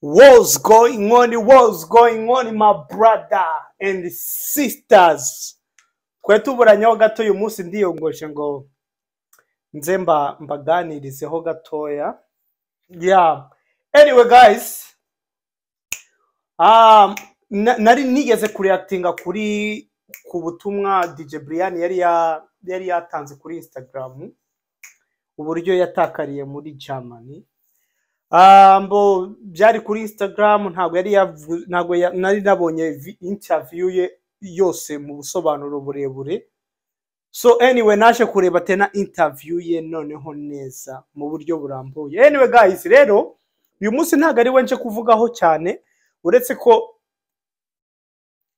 What's going on? What's going on, my brother and sisters? Twe tuburanyeho gato uyu munsi ndiyongoje ngo nze mba mbaganirizeho gatoya. Yeah. Anyway guys, um, na- nari nigeze kureactinga kuri ku butumwa DJ Brian yari ya, yari yatanze kuri Instagram uburyo yatakariye muri Germany. ambo byari kuri instagram ntabwo yari yavu- ntabwo ya- nari nabonye vi- interview ye yose mu busobanuro burebure so anyway naje kureba tena interview ye noneho neza mu buryo burambuye anyway guys rero uyu munsi ntabwo ari we nje kuvugaho cyane uretse ko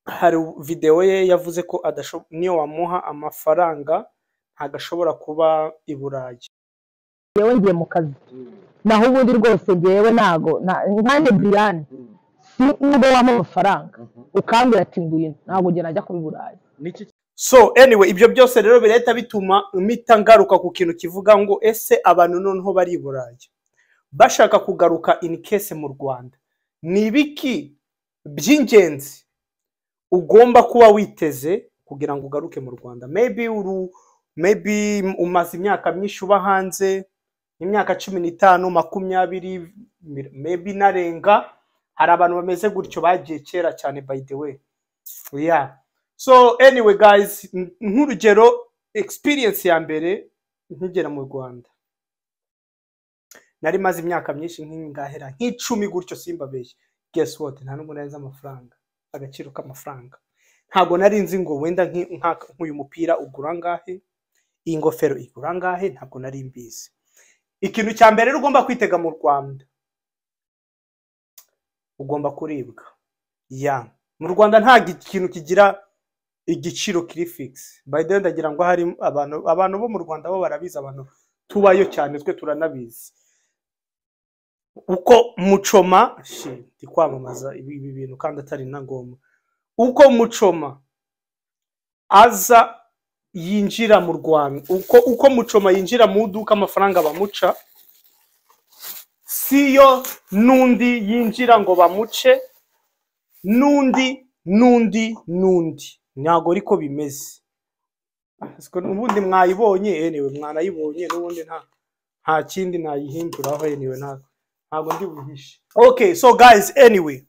hari videwo ye yavuze ko adasho- niyo wamuha amafaranga ntabwo ashobora kuba i burayi yewe ngiye mu kazi naho ubundi rwose ngewe ntago nta- nkanjye biriyani si nubwo wampa amafaranga ukambwira ati ngwino ntabwo njye najya kubi burayi so anyway ibyo byose rero birahita bituma mpita ngaruka ku kintu kivuga ngo ese abantu noneho bari i burayi bashaka kugaruka in case mu rwanda ni ibiki by'ingenzi ugomba kuba witeze kugira ngo ugaruke mu rwanda maybe uru maybe umaze imyaka myinshi uba hanze imyaka cumi n'itanu makumyabiri mi- maybe inarenga hari abantu bameze gutyo bagiye kera cyane by the way yeah so anyway guys n- nk'urugero experience ya mbere nkigera mu rwanda nari maze imyaka myinshi nk'ingahera nk'icumi gutyo simbabeshye guess what nta nubwo nari nzi amafaranga agaciro k'amafaranga ntabwo nari nzi ngo wenda nki- nka- nk'uyu mupira ugura angahe iyi ngofero igura angahe ntabwo nari mbizi ikintu cya mbere rero ugomba kwitega mu rwanda ugomba kuribwa ya mu rwanda nta gi- kintu kigira igiciro kiri fix by the way ndagira ngo hari abantu abantu bo mu rwanda bo barabizi abantu tubayo cyane twe turanabizi uko mucoma shi ndi kwamamaza ibi ibi bintu kandi atari na ngombwa uko mucoma aza yinjira mu rwanda uko uko mucoma yinjira mu iduka amafaranga bamuca siyo n'undi yinjira ngo bamuce n'undi n'undi n'undi ntabwo ariko bimeze Siko ubundi mwayibonye anyway mwanayibonye n'ubundi nta nta kindi nayihinduraho anyway nta ntabwo ndi buhishe okay so guys anyway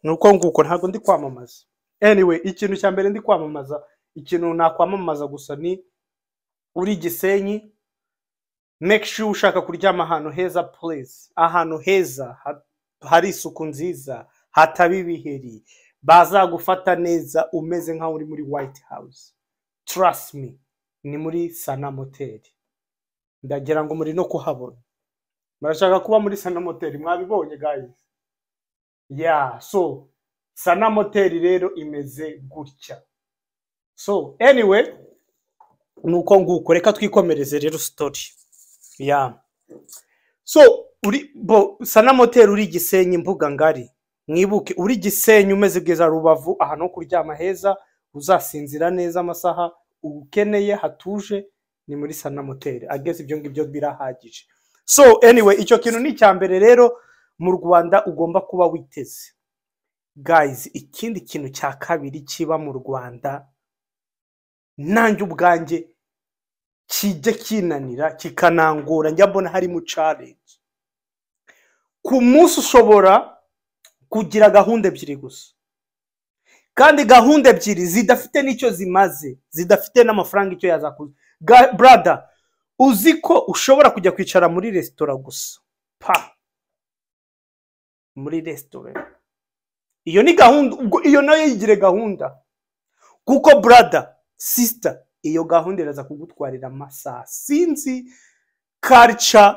ni uko nguko ntabwo ndi kwamamaza anyway ikintu cya mbere ndi kwamamaza ikintu nakwamamaza gusa ni uri gisenyi make sure ushaka kuryama ahantu heza please ahantu heza ha- hari isuku nziza hataba ibiheri bazagufata neza umeze nkaho uri muri white house trust me ni muri sana moteri ndagira ngo muri no kuhabona murashaka kuba muri sana moteri mwabibonye guys yeah so sana moteri rero imeze gutya so anyway ni uko nguko reka twikomereze rero story yeah so uri bo sana moteri uri gisenyi mbuga ngari mwibuke uri gisenyi umeze bwiza rubavu ahantu ho kuryama heza uzasinzira neza amasaha ukeneye hatuje ni muri sana moteri ageze ibyo ngibyo birahagije so anyway icyo kintu ni icya mbere rero mu rwanda ugomba kuba witeze guys ikindi kintu cya kabiri kiba mu rwanda nanjye ubwanjye kijya kinanira kikanangora njya mbona harimo challenge ku munsi ushobora kugira gahunda ebyiri gusa kandi gahunda ebyiri zidafite n'icyo zimaze zidafite n'amafaranga icyo yazakuza Ga- brother uzi ko ushobora kujya kwicara muri resitora gusa pa muri resitora iyo ni gahunda ubwo iyo nayo yigire gahunda kuko brother sister iyo gahunda iraza kugutwarira amasaha sinzi culture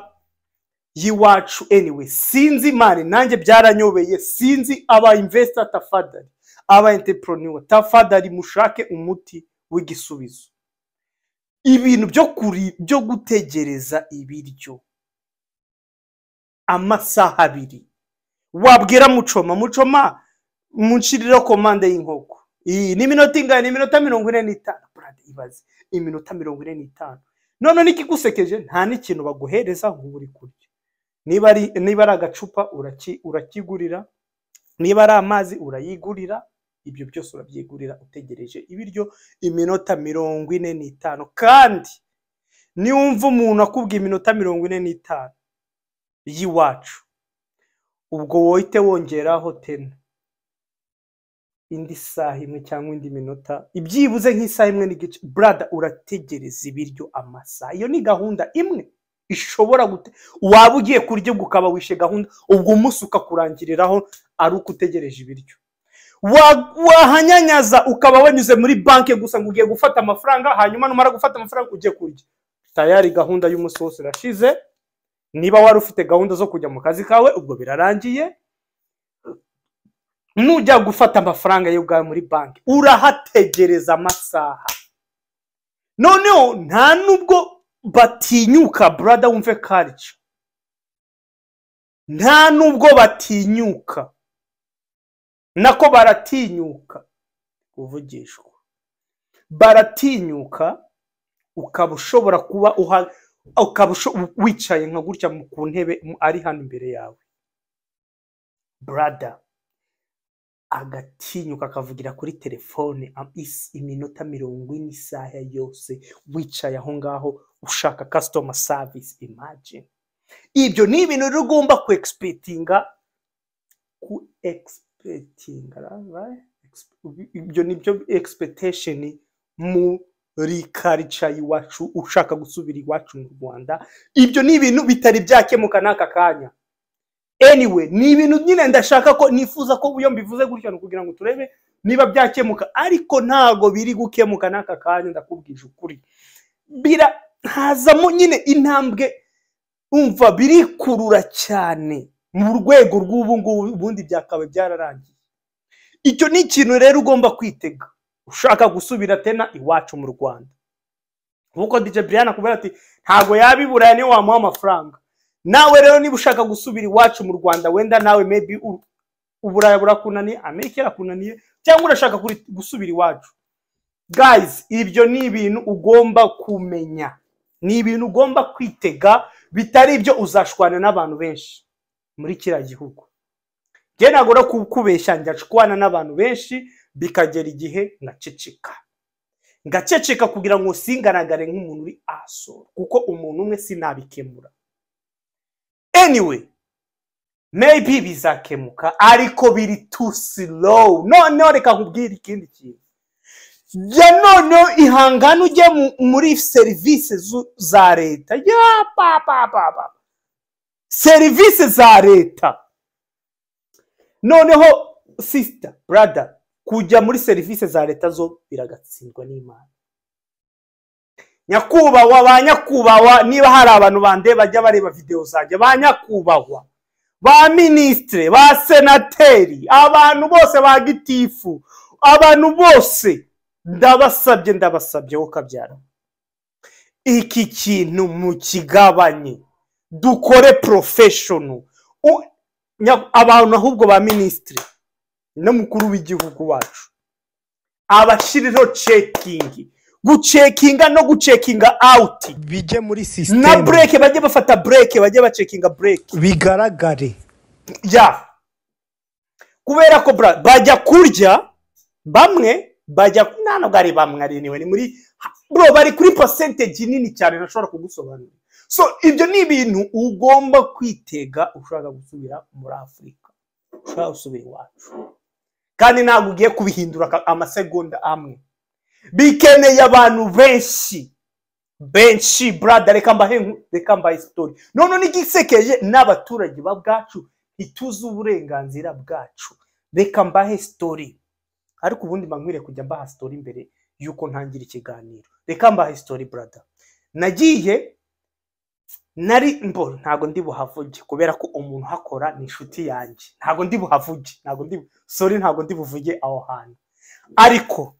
y'iwacu anyway sinzi mani nanjye byaranyobeye sinzi aba investor tafadhali aba entrepreneur tafadhali mushake umuti w'igisubizo ibintu byo kuri byo gutegereza ibiryo amasaha abiri wabwira mucoma mucoma munshiriraho komande y'inkoko iyi ni iminota ingana ni iminota mirongo ine n'itanu Brother, ibaze iminota mirongo ine n'itanu none n'ikigusekeje nta n'ikintu baguhereza ngo ube uri kurya niba ari niba ari agacupa uraki- urakigurira niba ari amazi urayigurira ibyo byose urabyigurira utegereje ibiryo iminota mirongo ine n'itanu kandi niwumva umuntu akubwiye iminota mirongo ine n'itanu y'iwacu ubwo wohite wongeraho tena indi saha imwe cyangwa indi minota ibyibuze nk'isaha imwe n'igice burada urategereza ibiryo amasaha iyo ni gahunda imwe ishobora gute waba ugiye kurya ubwo ukaba wishe gahunda ubwo umunsi ukakurangiriraho ari uko utegereje ibiryo Wa- wahanyanyaza ukaba wanyuze muri banki gusa ngo ugiye gufata amafaranga hanyuma numara gufata amafaranga ugiye kurya tayari gahunda y'umunsi wose irashize niba wari ufite gahunda zo kujya mu kazi kawe ubwo birarangiye nujya gufata amafaranga ye ubwawe muri banki urahategereza amasaha noneho nta nubwo batinyuka burada wumve karica nta nubwo batinyuka nako baratinyuka kuvugishwa baratinyuka ukaba ushobora kuba uha ukaba usho- wicaye nka gutya mu- ku ntebe mu- ari hano imbere yawe burada agatinyuka akavugira kuri telefone am- is- iminota mirongo ine isaha yose wicaye aho ngaho ushaka customer service imagine ibyo ni ibintu rero ugomba ku expectinga ku expectinga right? Ex- ibyo ni byo expectation muri culture iwacu ushaka gusubira iwacu mu rwanda ibyo ni ibintu bitari byakemuka n'aka kanya anyway ni ibintu nyine ndashaka ko nifuza ko iyo mbivuze gutya ni ukugira ngo turebe niba byakemuka ariko ntago biri gukemuka n'aka kanya ndakubwije ukuri bira hazamo nyine intambwe umva birikurura cyane mu rwego rw'ubu ngubu ubundi byakaba byararangiye icyo ni ikintu rero ugomba kwitega ushaka gusubira tena iwacu mu rwanda nk'uko dj brian akubwira ati ntago yabiburaya niyo wamuha amafaranga nawe rero niba ushaka gusubira iwacu mu rwanda wenda nawe maybe u- uburaya burakunaniye amerika irakunaniye cyangwa urashaka kuri- gusubira iwacu guys ibyo ni ibintu ugomba kumenya ni ibintu ugomba kwitega bitari ibyo uzashwana n'abantu benshi muri kiriya gihugu njye ntabwo no kubeshya njya nshwana n'abantu benshi bikagera igihe ngaceceka ngaceceka kugira ngo singaragare nk'umuntu uri asoro kuko umuntu umwe sinabikemura anyway maybe bizakemuka ariko biri too slow noneho reka nkubwire ikindi kintu ya noneho ihangane ujye mu- muri serivisi zu- za leta ya pa pa pa pa serivisi za leta noneho sisita burada kujya muri serivisi za leta zo biragatsindwa n'imana nyakubahwa ba nyakubahwa niba hari abantu bande bajya bareba videwo zanjye ba nyakubahwa ba minisitire ba senateri abantu bose ba gitifu abantu bose ndabasabye ndabasabye wowe ukabyara iki kintu mu kigabanye dukore porofeshono abantu ahubwo ba minisitiri n'umukuru w'igihugu wacu abashiriho cekingi gucekinga no gucekinga awuti bijye muri na sisiteme bureke bajye bafata bureke bajye bacekinga bureke bigaragare ya kubera ko bra- bajya kurya bamwe bajya nta nubwo ari bamwe ari niwe ni muri bro bari kuri percentage nini cyane ntashobora kugusobanurira so ibyo ni ibintu ugomba kwitega ushaka gusubira muri afurika ushaka gusubira iwacu kandi ntabwo ugiye kubihindura aka- amasegonda amwe bikeneye abantu benshi benshi brada reka mbahe inkuru- reka mbahe sitori none n'igisekeje n'abaturage ba bwacu ntituzi uburenganzira bwacu reka mbahe sitori ariko ubundi mbankwiriye kujya mbaha sitori mbere y'uko ntangira ikiganiro reka mbahe sitori brada nagiye nari mbo ntago ndi buhavuge kubera ko umuntu uhakora ni inshuti yanjye ntago ndi buhavuge ntago ndi sori ntago ndi buvuge aho hantu ariko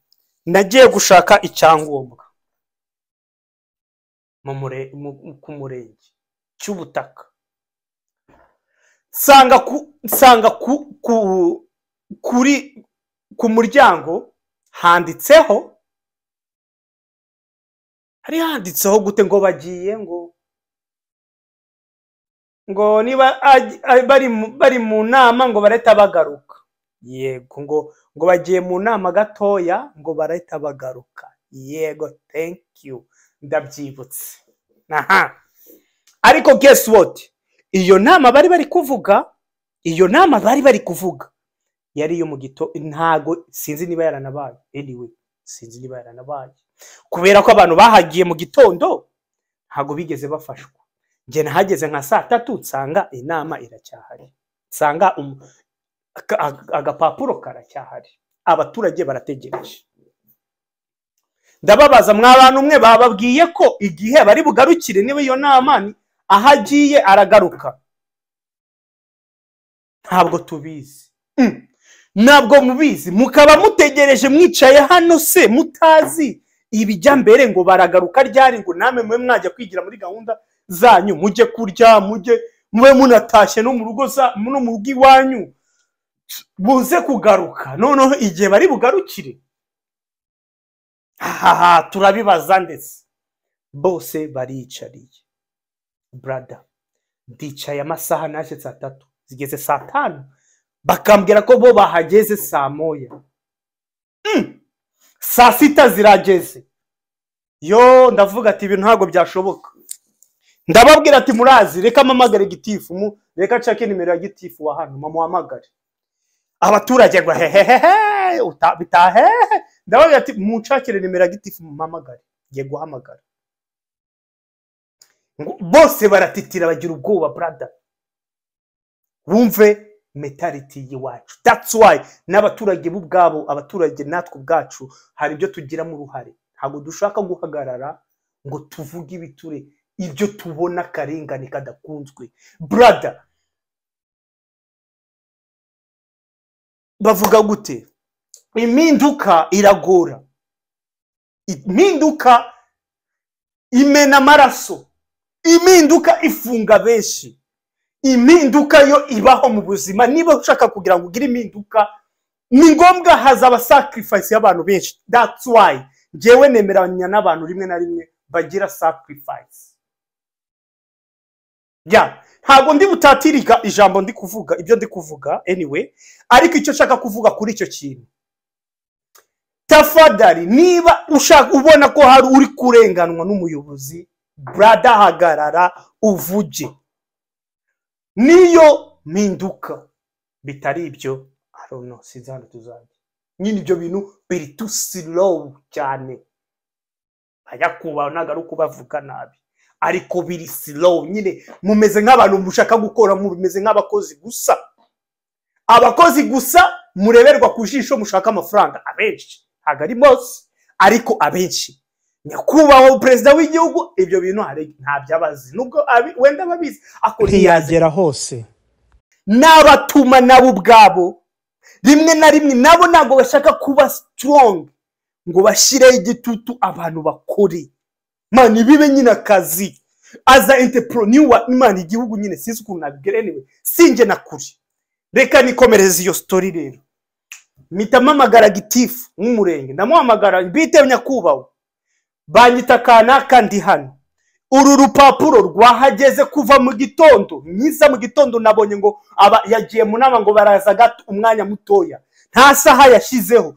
nagiye gushaka icyangombwa mu mure- mu- mu- ku murenge cy'ubutaka nsanga ku nsanga ku ku kuri ku muryango handitseho hari handitseho gute ngo bagiye ngo ngo niba aj- aj- bari mu- bari mu nama ngo barahita bagaruka yego ngo ngo bagiye mu nama gatoya ngo barahita bagaruka yego thank you ndabyibutse aha ariko guess what iyo nama bari bari kuvuga iyo nama bari bari kuvuga yari iyo mu gito ntago sinzi niba yaranabaye anyway sinzi niba yaranabaye kubera ko abantu bahagiye mu gitondo ntago bigeze bafashwa njye nahageze nka saa tatu nsanga inama iracyahari nsanga um- aka- ag- agapapuro karacyahari abaturage barategereje ndababaza mwa bantu mwe bababwiye ko igihe bari bugarukire niba iyo nama ni- aho agiye aragaruka ntabwo tubizi Mm. ntabwo mubizi mukaba mutegereje mwicaye hano se mutazi ibijya mbere ngo baragaruka ryari ngo namwe mube mwajya kwigira muri gahunda zanyu mujye kurya mujye mube munatashye no mu rugo za- no mu rugo iwanyu buze kugaruka noneho igihe bari bugarukire hahaha turabibaza ndetse bose bariyicariye brada ndicaye amasaha naje saa tatu zigeze saa tanu bakambwira ko bo bahageze saa moya Mm! saa sita zirageze yo ndavuga ati ibintu ntabwo byashoboka ndababwira ati murazi reka mpamagare gitifu mu reka nshake nimero ya gitifu wa hano mamuhamagare abaturage ngo hehehehe uta- bitahehe ndababwira ati munshakire nimero ya gitifu mumpamagare ngiye guhamagara ngo- bose baratitira bagira ubwoba brada wumve mentality y'iwacu that's why n'abaturage bo ubwabo abaturage natwe ubwacu hari ibyo tugiramo uruhare ntabwo dushaka guhagarara ngo tuvuge ibiture ibyo tubona akarengane kadakunzwe brada bavuga gute impinduka iragora impinduka imena amaraso impinduka ifunga benshi impinduka yo ibaho mu buzima niba ushaka kugira ngo ugire impinduka ni ngombwa hazaba sacrifice y'abantu benshi that's why njyewe nemeranya n'abantu rimwe na rimwe bagira sacrifice ya ntabwo ndi butatirika ijambo ndi kuvuga ibyo ndi kuvuga anyway ariko icyo nshaka kuvuga kuri icyo kintu tafadari niba ushaka ubona ko hari uri kurenganwa n'umuyobozi brada hagarara uvuge niyo mpinduka bitari ibyo I don't know, sinzi hano tuzajya nyine ibyo bintu biri tu slow cyane bajya kubaho ntabwo ari ukubavuga nabi ariko biri slow nyine mumeze nk'abantu mushaka gukora mumeze nk'abakozi gusa abakozi gusa mureberwa ku jisho mushaka amafaranga abenshi ntabwo ari bose ariko abenshi nyakubahwa perezida w'igihugu ibyo bintu hari- ntabyo abazi nubwo abi- wenda ababizi ako ntiyazi ntiyagera hose n'abatuma nabo ubwabo rimwe na rimwe nabo ntabwo bashaka kuba strong ngo bashireho igitutu abantu bakore mani bibe nyine akazi aza entrepreneur imana igihugu nyine sinzi ukuntu nabigerenewe sinjye na kure reka nikomereze iyo story rero mpita mpamagara gitifu nk'umurenge ndamuhamagara mbite nyakubahwa banyita kanaka ndi hano uru rupapuro rwahageze kuva mu gitondo myiza mu gitondo nabonye ngo aba yagiye mu nama ngo baraza gato umwanya mutoya nta saha yashyizeho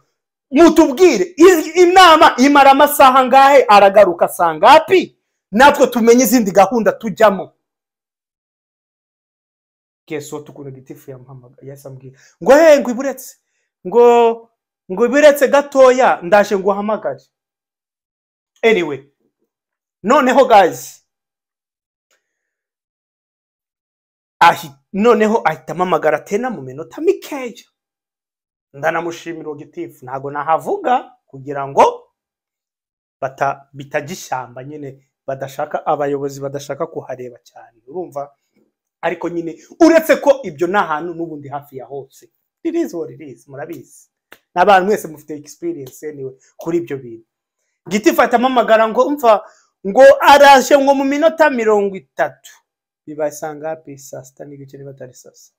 mutubwire i- inama imara amasaha angahe aragaruka sangapi natwe tumenye izindi gahunda tujyamo keso tukunda gitifu yamuhamagara yasambwiye ngo he ngo iburetse ngo ngo iburetse gatoya ndaje ngo uhamagare anyway noneho guys ahi- noneho ahita amamagara tena mu minota mikeya ndanamushimira ogitifu ntabwo nahavuga kugira ngo bata- bitajya ishyamba nyine badashaka abayobozi badashaka kuhareba cyane urumva ariko nyine uretse ko ibyo ni ahantu n'ubundi hafi ya hose ririzi ririzi murabizi n'abantu mwese mufite experience anyway kuri ibyo bintu giti amamagara ngo umva ngo araje ngo mu minota mirongo itatu bibaye saa ngapi saa sita n'igice niba atari saa saba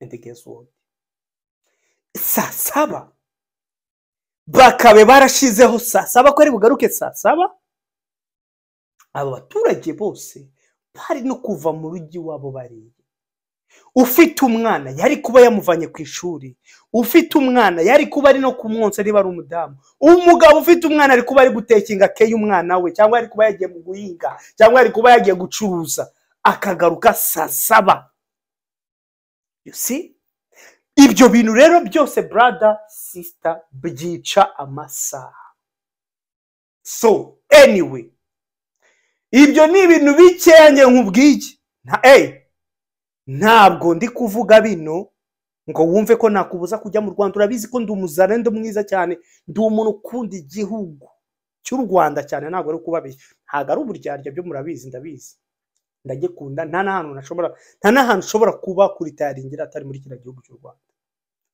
andi gesi wodi saa saba bakabe barashizeho saa saba ko ari bugaruke saa saba abo baturage bose hari no kuva mu rugi iwabo bariye ufite umwana yari kuba yamuvanye ku ishuri ufite umwana yari kuba ari no kumwonsa niba ari umudamu umugabo ufite umwana ari kuba ari gutekinga akeye umwana we cyangwa ari kuba yagiye mu guhinga cyangwa ari kuba yagiye gucuruza akagaruka saa saba You see? ibyo bintu rero byose brada sisita byica amasaha so anyway ibyo ni ibintu bikeya njye nkubwiye nta eyi ntabwo ndi kuvuga bino ngo wumve ko nakubuza kujya mu rwanda urabizi ko ndi umuzana ndi mwiza cyane ndi umuntu ukunda igihugu cy'u rwanda cyane ntabwo ari ukubabeshya ntabwo ari uburyarya byo murabizi ndabizi ndagikunda nta n'ahantu nashobora nta n'ahantu ushobora kuba kuri tayaringira atari muri kiriya gihugu cy'u rwanda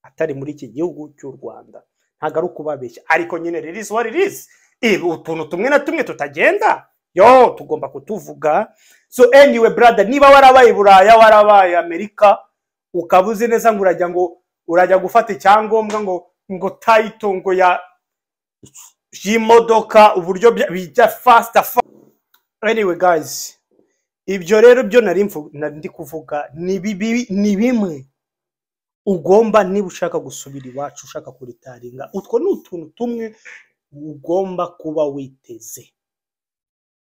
atari muri iki gihugu cy'u rwanda ntabwo ari ukubabeshya ariko nyine ririzi wa ririzi ibi utuntu tumwe na tumwe tutagenda yo tugomba kutuvuga so anyway brother niba warabaye buraya warabaye amerika ukaba uzi neza ngo urajya ngo urajya gufata icyangombwa ngo ngo tayito ngo ya y'imodoka uburyo bya- bijya fasita anyway guys ibyo rero byo nari mvu- nari ndi kuvuga ni bibi- ni bimwe ugomba niba ushaka gusubira iwacu ushaka kuritaringa utwo ni utuntu tumwe ugomba kuba witeze